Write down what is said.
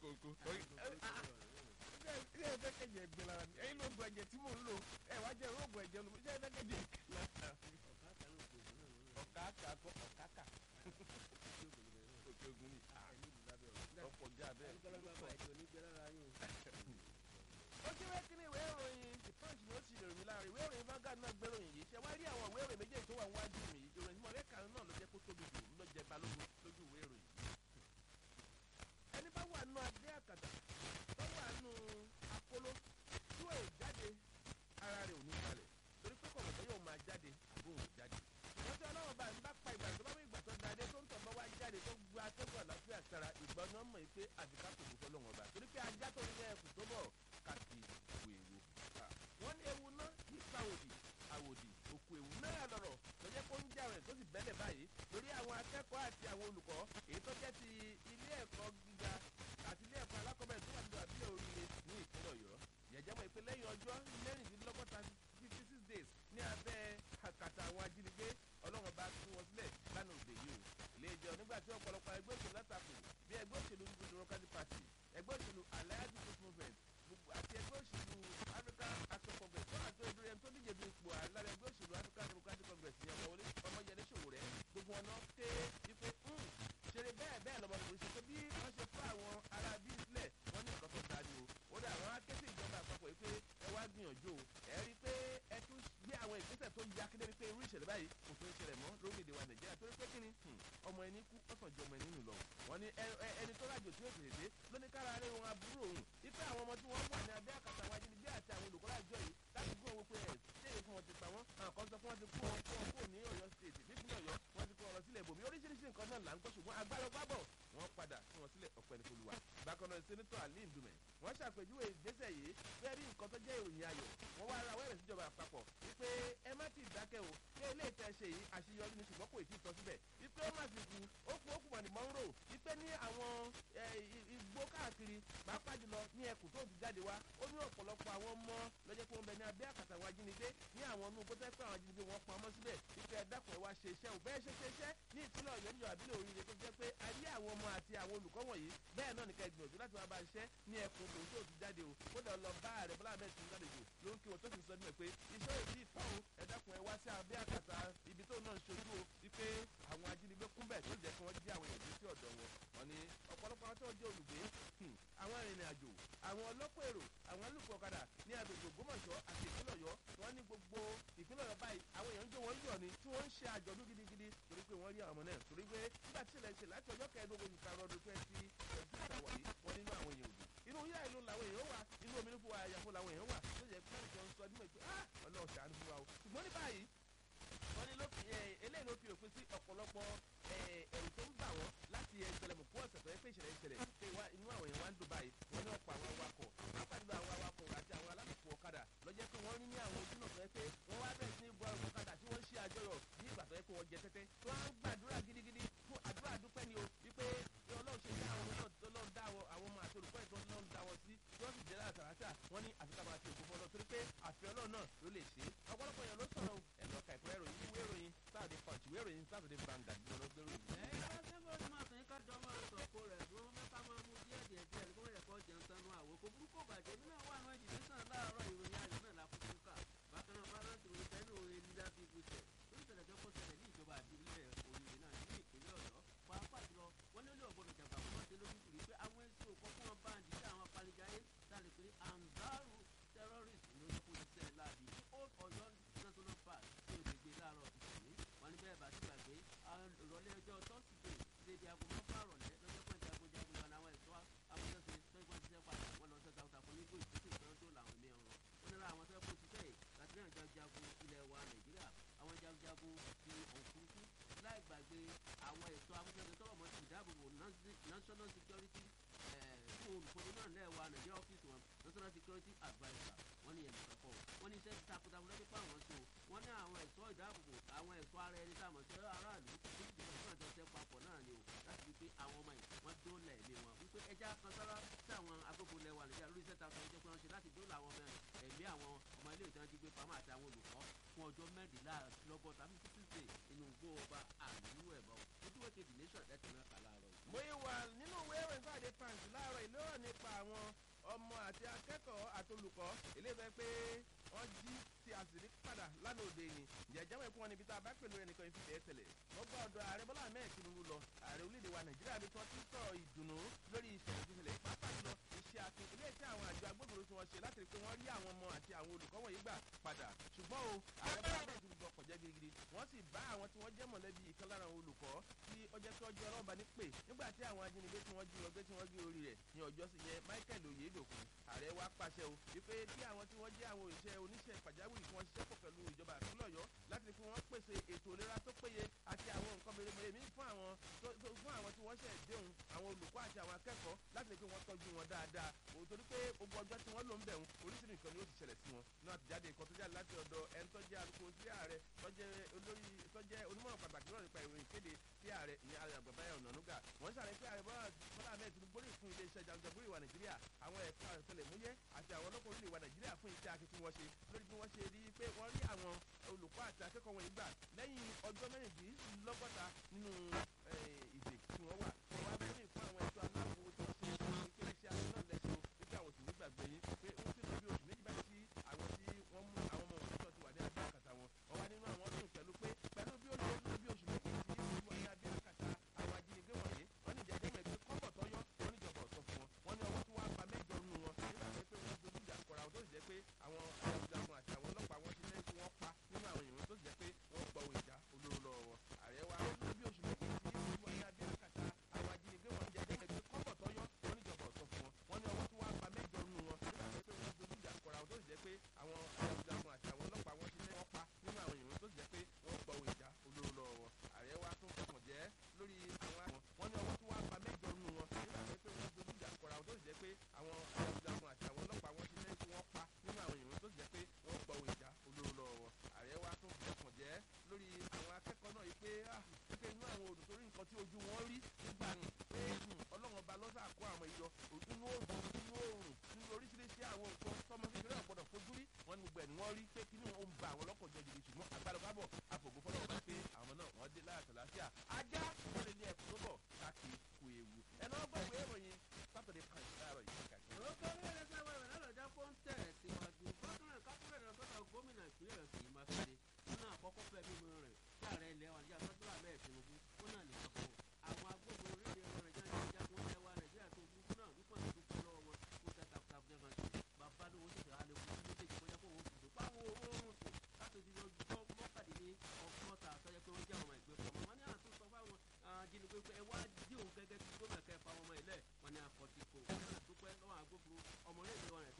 kòkó ṣé ẹ fẹ́ kẹ̀jẹ̀ gbẹ lára mi ẹ̀yin ló gbọ́ ẹ̀jẹ̀ tí mò ń lò ẹ wá jẹ́ rògbò ẹ̀jẹ̀ lómi ṣé ẹ fẹ́ kẹ̀jẹ̀ gbẹ lára mi. ọ̀kàkà kọ ọ̀kàkà òkè ogun ni ọ̀pọ̀ jẹ́ abẹ́ ó kí wé kíní ìwé ìròyìn the punch ni ó ti ròyìn láàrin ìwé ìròyìn Vanguard náà gbé ròyìn yìí ṣe wá rí àwọn ìwé ìròyìn méjèèjì tó wà wájú mi ìròyìn tí mo fẹ́ kàn náà ló jẹ́ kó tóbi jù ló jẹ balógun lójú ìwé ìròyìn. ẹni bá wà nù adé àkàtà tó wà nù akóló tí ó jáde ara rẹ̀ ò ní balẹ̀ torí pé kọ̀ọ̀kan tó yóò máa jáde àbóhùn jáde. wọ́n tí ọlọ́run bá ń bá pa ìgbà tó bá mú ìgbà tó dáadé tó ń tọ̀ bá wá jáde tó gba atẹ́gùn àlàáfíà sára ìgbà náà mọ̀ pé àbíká kò kó fọlọ́wọ́n ọba torí pé ajá tó ní ẹkùn tó bọ̀ kàkì wèwo. wọ́n ní ewu náà nípa òdì àwòdì òkú ewu náà lọ̀rọ̀ lọ́jọ́ kó ń jà rẹ̀ tó sì bẹ́lẹ̀ báyìí lórí àwọn akẹ́kọ̀ọ́ àti àwọn olùkọ́ èyí tó jẹ́ ti ilé ẹ̀kọ́ gíga àti ilé ẹ̀kọ́ alákọ̀ọ́bẹ̀rẹ̀ tó wà nínú àbílẹ̀ oríire ní ìpínlẹ̀ ọ̀yọ́ yẹ̀jẹ̀ mọ̀ ìpè lẹ́yìn ọjọ́ mẹ́rìndínlọ́gọ́ta fifty six days ní abẹ́ àkàtà àwọn ajínigbé ọlọ́run bá tún wọn sílẹ̀ lánàá òde yìí o ilé ìjọ nígbà tí ọ̀pọ̀lọpọ̀ ẹgbẹ́ òṣèlú látakò bí ẹgbẹ́ òṣèlú democratic party ẹgbẹ́ òṣèlú alliance youth movement àti ẹgbẹ́ òṣèlú african action congress tó àjọ ìdúró ẹni tó díje du ipò àlára ẹgbẹ́ òṣèlú african democratic congress ní ọmọ wọlé ọmọyẹlé Sowore gbogbo wọn náà ké ipe ṣeré bẹ́ẹ̀ bẹ́ẹ̀ lọ́mọkùnrin ṣe pé bí wọ́n ṣe fún àwọn ará bí sílẹ̀ wọ́n ní nǹkan tó dájú o ó dà àwọn akéde ìjọba àpapọ̀ yìí pé ẹ wá gbìyànjú o ẹ rí i pé ẹ tún gbé àwọn ìgbésẹ̀ tó ya kéde pé irú ìṣẹ̀lẹ̀ báyìí kò tó ń ṣẹlẹ̀ mọ́ lórílẹ̀‐èdè wa nàìjíríà torí pé kíni ọmọ ẹni kú ọ̀sán ju ọmọ ẹni nù lọ wọ́n ní ẹni tó rájò tí yóò tètè dé lóníkàrà rẹ̀ wọn aburú òun ipe àwọn ọmọ tí wọ́n wà ní abẹ́ àkàtà àwọn ajínigbé àti àwọn olùkọ́ láàjọ yìí láti gbọ́ wọn pé ẹ̀ ṣéyè fún wọn ti pa wọ́n àwọn kan sọ fún wọn ti kú wọn kú wọn kú ní ọ̀yọ́ state nípínlẹ̀ ọ̀yọ́ wọn ti kó wọn lọ sílẹ̀ ibòmí oríṣiríṣi nǹkan náà là ń gbọ́ ṣùgbọ́n agbára gbábọ̀ wọ́n padà fún wọn sílẹ̀ ọ̀pẹ ní folúwa bákan náà sẹ́nitọ́ ali ndume wọ́n ṣàpèjúwe ìgbésẹ̀ yìí fẹ́ rí nǹkan tó jẹ́ ìròyìn ayọ̀ wọ́n wá ara wẹ́rẹ̀ síjọba àpapọ̀ wípé ẹ má ti dákẹ́ o pé ilé ìtẹ́ ṣe yìí àṣeyọrí ni ṣùgbọ́n kò tí ì tọ́ síbẹ̀ wípé ó má fi kú ó kú ó kù mọ̀ ní mọ́ńrò wípé ní àwọn igbó káàkiri pàápàá jùlọ ní ẹkùn tó ti jáde wá ó ní ọ̀pọ̀lọpọ̀ àwọn ọmọ lọ́jọ́ pé wọ́n bẹ ní abẹ́ àkàtà àwọn ajínigbé ní àwọn inú kó tẹ́ pé àwọn ajínigbé wọn pamọ́ síbẹ̀ wípé ẹ dákun ẹ wá ṣe iṣẹ́ ò bẹ́ẹ̀ ṣe ṣe iṣẹ́ ní ìpínlẹ̀ ọ̀yọ́ níjọba àbílẹ̀ oríire tó jẹ́ pé a rí àwọn ọmọ àti àwọn olùkọ́ wọ̀nyí bẹ́ẹ̀ náà nìkan ìgbìyànjú láti máa bá iṣẹ́ ní ẹkùn tòun tó ti jáde o kódà lọ bá ààrẹ bọ́lá ahmed tinubu lálejò ló ń kí wọn tó sì sọ nílẹ̀ pé iṣẹ́ òbí ìtọ́ o ẹ dákun ẹ wá sí abẹ́ àkàtà ibi tó náà ń ṣojú o wípé àwọn ajínigbé kún bẹ́ẹ̀ tó jẹ́ kí wọ́n jí àwọn èèyàn sí ọ̀dọ̀ wọn wọn ni ọ̀pọ̀lọpọ̀ àwọn tó ń jẹ́ olùgbé àwọn arìnrìn àjò àwọn ọlọ́pọ̀ èrò àwọn alùpùpù ọ̀kadà ní agbègbè ògbómọ̀ṣọ́ àti ìpínlẹ̀ ọ̀yọ́ wọ́n ní gbogbo ìpínlẹ̀ ọ̀yọ́ báyìí àwọn èèyàn ń jó wọn yọ̀ ni tí wọ́n ń ṣe àjọ̀dún gidigidi torí pé wọ́n rí àwọn ọmọ náà torí pé nígbà tí ìṣẹ̀lẹ̀ ìṣẹ̀lẹ̀ láti ọjọ́ kẹẹ̀ẹ́dógún oṣù karùn-ún ọdún twenty twenty ìtàwọ̀ yìí wọ́n nínú àwọn èèyàn òdì inú yíyá ìlú làwọn èèyàn wà inú omi nífò àyàfó làwọn èèyàn wà tó yẹ kí wọ́n sọ nímọ̀ pé ah ọlọ́run ṣàánú fún wa o ṣùgbọ́n ní báyìí wọ́n ní eléyìí ló fi òpin sí ọ̀pọ̀lọpọ̀ ẹ̀rù tó ń bà wọ́n láti ẹgbẹ̀lẹ̀mù kú ọ̀sẹ̀ tó yẹ pé ìṣẹ̀lẹ̀ ìṣẹ̀lẹ̀ pé inú àwọn èèyàn wá ń dùn báyìí wọ́n ní ọ̀pọ̀ àwọn awakọ̀ pápájùlọ àwọn awakọ̀ àti àwọn alálùpù ọ̀kadà lọ́jọ́ pé wọ́n rí ní àwọn ojúnà tó yẹ pé wọ́n wá bẹ̀rẹ̀ sí ní bu àwọn ọ̀kadà tí wọ́n ń ṣe àjọyọ̀ ní ìgbà tó yẹ pé wọ́n jẹ tẹ́tẹ́ tí wọ́n ń gbàdúrà gidigidi fún àdúrà dúpẹ́ ni o wípé ọlọ́run ṣe dá àwọn ọmọ náà dá àwọn ọmọ àti olùkọ́ ìtọ́ náà dá wọn sí tí wọ́n sì jẹ́ látàrátà wọ́n ní àfikà máa ti òkú fọlọ́ torí pé àfi ọlọ́run náà ló lè ṣe é ọ̀pọ̀lọpọ̀ èèyàn ló sọ̀rọ̀ ẹ̀lọ́ kà ìpínlẹ̀ ìròyìn ìwé ìròyìn Saturday Punch ìwé ìròyìn Saturday Vanguard ní ọlọ́gbẹ́ ròyìn. ẹ̀yin bá ṣe ń bọ́ ọdún máa sàn ká jọ máa sọ̀kò rẹ̀ tí wọ́n mẹ́ta máa mú díẹ̀ díẹ̀ díẹ̀ kó rẹ̀ kọ́ jẹun sanu àwò kò burúkú bàjẹ́ nínú àwọn àwọn ìdílé sàn láàárọ̀ ìròyìn ayọ̀ náà lákòókò ká bákan náà bá rántí òun tẹ́lẹ̀ òun elida fi gbèsè lórí ìṣẹ̀lẹ̀ tó kó ṣẹlẹ̀ ní ìjọba àbílẹ̀ òyìnbó náà ní ìpínlẹ̀ ọ̀yọ́ pàápàá jùlọ wọ́n ní ó lé ọ̀gbọ́dọ̀ jàgbá fún wọn dé lójú kùrí pé àwọn èsì òkò fún wọn bá ń dìde àwọn apanijáyé sáré pé anzaru terrorist ló ń kó iṣẹ́ láàbí old ọ̀yọ́ national park tí o lè gbé láàárọ̀ ìṣẹ̀lẹ̀ wọn ní bẹ́ẹ̀ bá ti gbàgbé ìrọ̀lẹ́ ọjọ́ tọ́sídẹ̀ẹ́ dédé aago mọ́fà rọ̀lẹ́ lọ́jọ́ pé jagunjagun lọ àwọn ẹ̀ṣọ́ amúnẹ́sẹ̀ tó ń ṣiṣẹ́ padà wọn lọ sẹ́ta ọ̀tàkùn ní gbòòsì tó ìfẹ́ tó làwọn ẹ̀mí ọ̀rọ̀ wọn nílò àwọn tó yẹ kó ṣiṣẹ́ yìí láti náà jagunjagun ilẹ̀ wa nàìjíríà àwọn jagunjagun ti òfurufú láì gbàgbé àwọn ẹ̀ṣọ́ amúnẹ́sẹ̀ tọrọ mọ́ ti ìdáàbòbò national security fún olùkọ́ni náà lẹ́ẹ̀wà nàìjíríà ọ́fíìsì wọn national security adviser wọ́n ní ẹ̀mí kankan wọ́n ní iṣẹ́ ti takuntakun lọ́jọ́ pé àwọn so wọ́n ní àwọn ẹ̀ṣọ́ ìdáàbòbò àwọn ẹ̀ṣọ́ ara ẹni tá a mọ̀ sí aráàlú tó ti dìbò fún àjọṣe papọ̀ náà ni o láti fi pé àwọn ọmọ yìí wọ́n dóòlà ẹ̀mí wọn wípé ẹja kan sára sí àwọn agbófo lẹ́wà nàìjíríà lórí iṣẹ́ takuntakun jẹ́ pé wọ́n ṣe láti dóòlà àwọn ọmọ ẹ̀mí àwọn ọmọ ilé ìtàn jí gbé pamọ́ àti àwọn olùkọ́ fún ọjọ́ mẹ́rìnlélọ́gọ́ta fifty six inú gbó ọba àlùmú ẹ̀bọ̀ ojúwèé kejì nation ẹ̀tẹ̀ náà kà láàárọ̀ yìí. mo yí wà nínú ìwé ìròyìn Saturday Punch láàárọ̀ ìlú ọ̀ni ọmọ àti akẹ́kọ̀ọ́ àtolùkọ́ eléyìí fẹ́ pé wọ́n jí tí a sì rí padà lánàá òde ni jẹjẹ wọn kún wọn níbi tá a bá pẹ̀lú ẹnìkan yìí fi tẹ̀ tẹ̀lẹ̀ wọ́n gbọ́ ọ̀dọ̀ ààrẹ bọ́lá ahmed tinubu lọ ààrẹ orílẹ̀-èdè wa nàìjíríà bí wọ́n ti sọ̀rọ̀ ìdùnnú lórí ìṣẹ̀lẹ̀ ìṣẹ̀lẹ̀ pàápàá jùlọ iṣẹ́ akin ilé tí àwọn àjọ agbófinró tí wọ́n ṣe láti rí pé wọ́n rí àwọn ọmọ àti àwọn olùkọ́ wọ̀nyí gbà padà ṣùgbọ́n o ààrẹ bọ́lá ahmed tinubu ọkọ̀ jẹ́ girigiri wọ́n sì bá àwọn tí wọ́n jẹ́ mọ̀lẹ́bí ìkan lára àwọn olùkọ́ tí ọjọ́ tí ọjọ́ ọlọ́ba ní pè nígbà tí àwọn ajínigbé tí wọ́n jí lọ gbé tí wọ́n gé orí rẹ̀ ní ọjọ́ sí yẹn michael oyedokun ààrẹ wa pàṣẹ o wípé kí àwọn tí wọ́n jẹ́ àwọn òṣìṣẹ́ oníṣẹ́ pàjáwìrì kí wọ́n ṣiṣẹ́ pọ̀ pẹ̀lú ìjọba àtúnlọ̀ ọ̀yọ́ láti rí pé wọ́n pèsè ètò ìlera tó péye àti àwọn nǹkan mèremère míì fún àwọn fún àwọn tí wọ́n ṣẹ̀ déhùn àwọn olùkọ́ àti àwọn akẹ́kọ̀ọ́ láti rí pé wọ́n tọ́jú wọn dáadáa o torí pé gbogbo ọjọ́ tí wọ́n lò ń bẹ̀rù oríṣiríṣi nǹkan ni ó ti ṣẹlẹ̀ sí wọn náà ti jáde nǹkan tó jáde láti ọ̀dọ̀ ẹni tó jẹ́ alukoro sí ààrẹ tó jẹ́ olórí tó jẹ́ onímọ̀ràn pàtàkì náà nípa ìròyìn kéde sí ààrẹ ìyẹn ààrẹ àgbàbáyà ọ̀nànúgà wọ́n ṣàlàyé pé ààrẹ bọ́lá bọ́lá ahmed tinubu gbórí fún iléeṣẹ́ jagunjagun ìwà nàìjíríà àwọn ẹ̀ka ọ̀tẹlẹ̀múyẹ́ àti àwọn ọlọ́pàá orílẹ̀ ìwà nàìjíríà fún iṣẹ́ akin tí wọ́n ṣe lórí bí wọ́n ṣe rí pé wọ́n rí àwọn olùkọ́ àti akẹ́kọ̀ọ́ wọn ìgbà lẹ́yìn ọjọ́ mẹ́rìndínlọ́gọ́ta nínú ìdè tí wọ́n wà wọ́n wá bẹ́ẹ̀ fún àwọn ẹ̀tọ́ aláàbò tí wọ́n ṣe pé iṣẹ́ akin náà lẹ́sẹ̀ o wípé àwọn òsì nígbàgbé yín pé ó ti lọ bí oṣù méjì báyìí sí àwọn tí wọ́n mú àwọn ọmọ òṣìṣẹ́ ti wà ní abẹ́ àkàtà wọn wọ́n wá nínú àwọn ọdún pẹ̀lú pé pẹ̀lú bí ó lé bí oṣù méjì sí wọ́n ní abẹ́ àkàtà àwọn ajínigbé wọ̀nyí wọ́n ní ìjẹ́jẹ́ mọ̀ pé kọ́bọ̀ tọ́yọ́ wọ́n níjọba ọ̀sọ́ fún wọn wọ́n ní ọwọ́ tí wọ́n á pa mẹ́jọ nù wọn nígbà tó pé wọ́n dojú ìjà kọra wọn tó sì jẹ́ pé àwọn jagunjagun àti àwọn ọlọ́pàá wọn ti lẹ́yìn tí wọ́n pa nínú àwọn èèyàn tó sì jẹ́ pé wọ́n gbọ́ ohun ìjà olóró lọ́wọ́ wọn ààrẹ wa ó lé bí oṣù méjì sí wọ́n ní abẹ́ àkàtà àwọn ajínigbé wọ̀nyí jẹ́jẹ́ mọ̀ pé kọ́bọ̀ tọ́yọ́ wọ́n níjọba ọ̀sọ́ fún wọn wọ́n ní ọwọ́ tí wọ́n á pa mẹ́jọ nù wọn nígbà tó pé wọ́n dojú ìjà kọra wọn tó sì jẹ́ pé àwọn jagunjagun àti àwọn ọlọ́pàá wọn ti lẹ́yìn wọ́n pa nínú àwọn èèyàn tó sì jẹ́ pé wọ́n gbọ́ ohun ìjà olóró lọ́wọ́ wọn ààrẹ wa tún fọkàn jẹ́ lórí àwọn àwọn wọn ní ọwọ́ tí wọ́n á pa mẹ́jọ nù wọn nígbà tó pé wọ́n dojú ìjà kọra wọn tó sì jẹ́ pé àwọn jagunjagun àti àwọn ọlọ́pàá wọn ti lẹ́yìn tí wọ́n pa nínú àwọn èèyàn tó sì jẹ́ pé wọ́n gbọ́ ohun ìjà olóró lọ́wọ́ wọn ààrẹ wa tún fọkàn jẹ́ lórí àwọn akẹ́kọ̀ọ́ náà yìí pé ah pé inú àwọn odò torí nǹkan tí ojú wọn rí nígbà ní pé ọlọ́run ọba lọ́sà kó àwọn ìyọ inú òòrùn inú òòrùn nínú oríṣiríṣi àwọn nǹkan tọmọ kékeré ọ̀gbọ́dọ̀ fojú rí wọn ní gbogbo ẹ̀ ni wọ́n rí pé kíní ó ń ba àwọn ọlọ́kọ̀ jọ jìbìtì ṣùgbọ́n àgbàlagbàbọ̀ àfògùn fọlọ́ ọba pé àwọn náà wọ́n dé láyàtọ̀ láfíà ajá wọ́n lè ní ẹ̀kọ́ tó bọ̀ káàkiri kú ewu ẹ̀nà ọgbọ́n ìwé ìròyìn sátọ̀dẹ̀ kan láàárọ̀ yìí kàkiri. olókòwò ilé sábà ìwé lọ́lọ́jà pọ́ńtẹ̀ síwájú gómìnà kápẹ́rẹ́ lọ sọ́dọ̀ gómìnà ìpínlẹ̀ rẹ̀ kì í máa kéde nínú àkọ́kọ́ fẹ́ mímú rẹ̀ tí ààrẹ ilẹ̀ wa níjà sọ́dọ̀ àbẹ́ ìtinubu ó náà lè sọ fún àwọn agbófinró orílẹ̀ èdè nàìjíríà ní ìjà fún ilẹ̀ wa nàìjíríà tó burúkú náà wípé àwọn tó kú lọ́wọ́ wọn fún tẹ́ta takuntakun jẹ́ kan ṣe bàbá ló wọ́n tètè alẹ́ fún méjèèjì kọjá fún òun fìdó páwọn oorun sùn láti di ọjọ́ mọ́kàdínní ọgọ́ta àtọ́jọ́ pé wọ́n jẹ́ àwọn ìgbé pọ̀ wọ́n ní àtúntò sọ fáwọn ajínigbé pé ẹ wá dí òun gẹ́gẹ́ bí gómìnà kẹfà ọmọ ilẹ̀ wọn ní àkọ́tì kò wọ́n náà dúpẹ́ lọ́wọ́ agbófinró ọmọ orílẹ̀-èdè wa nàìjíríà